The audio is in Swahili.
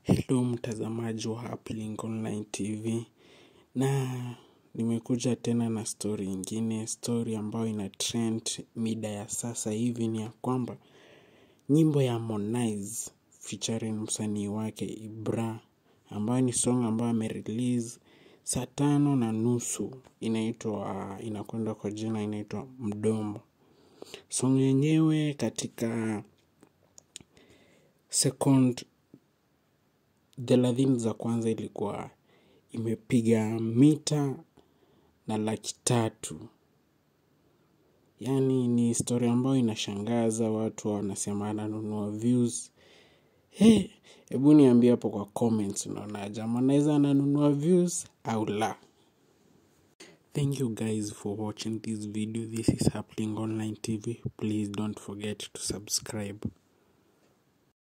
Hello mtazamaji wa Uplink Online TV na nimekuja tena na story ingine, story ambayo ina trend mida ya sasa hivi ni ya kwamba nyimbo ya Harmonize featuring msanii wake Ibra ambayo ni song ambayo amerelease saa tano na nusu inaitwa inakwenda kwa jina inaitwa Mdomo. Song yenyewe katika second thelathini za kwanza ilikuwa imepiga mita na laki tatu. Yaani ni story ambayo inashangaza watu wanasema ananunua views. He, hebu niambie hapo kwa comments unaonaje Harmonize ananunua views au la. Thank you guys for watching this video. This is Happening Online TV. Please don't forget to subscribe.